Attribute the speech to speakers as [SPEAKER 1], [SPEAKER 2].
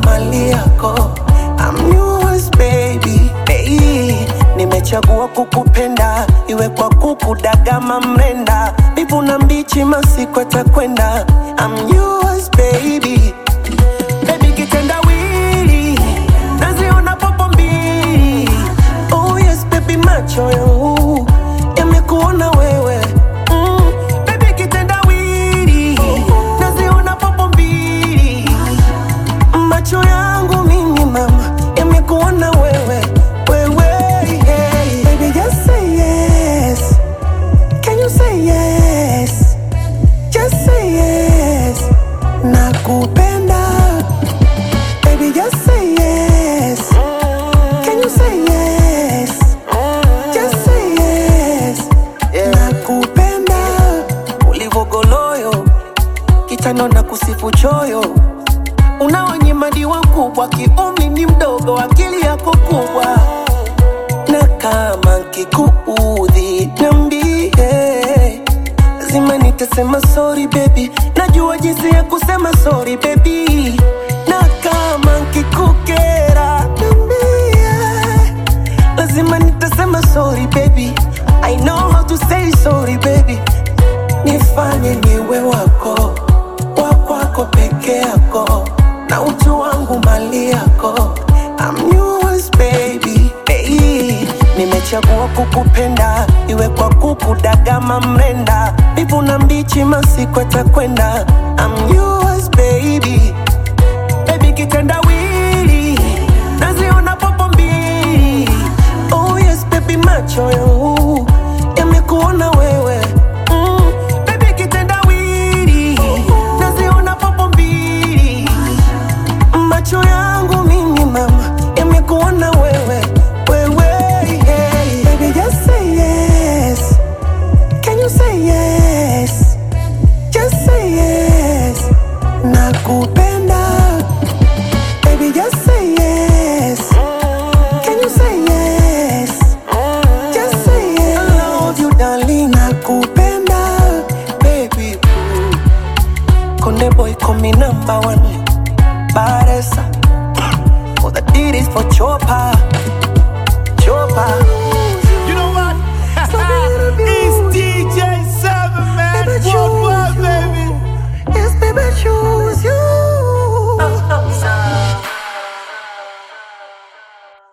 [SPEAKER 1] mali yako I'm yours baby hey, nimechagua kukupenda iwe kwa kukudagama mrenda mbivu na mbichi masiku atakwenda I'm yours baby Baby kitendawili naziona popo mbili oh yes baby macho yangu yamekuona wewe mm. Baby kitendawili naziona popo mbili macho yangu mimi mama yamekuona wewe wewe yeah. Baby just say yes Can you say yes Just say yes Nakupenda Baby just say yes Can you say yes Just say yes Nakupenda Ulivogoloyo Kitano na kusifu choyo Unaonyimadiwa kubwa Kiumri ni mdogo Akili yako kubwa Na kama nkikuudhi Niambie Lazima nitasema sorry baby Najua jinsi ya kusema sorry baby Na kama nkikukera Niambie Lazima nitasema sorry baby I know how to say sorry baby Nifanye niwe wako Wakwako peke yako Na utu wangu mali yako I'm yours baby hey. Nimechagua kukupenda Iwe kwa kukudagama mrenda Mbivu na mbichi masiku atakwenda I'm yours baby Baby kitendawili Naziona popo mbili Oh yes baby macho yangu Yamekuona wewe mm. Baby kitendawili Naziona popo mbili Macho yangu mimi mama Yamekuona wewe Wewe yeah. Baby just say yes Can you say yes Just say yes Nakupenda Baby just say yes Can you say yes Just say yes I love you darling Nakupenda Baby boo Konde boy call me number one Baresa For the deed is for Chopa Chopa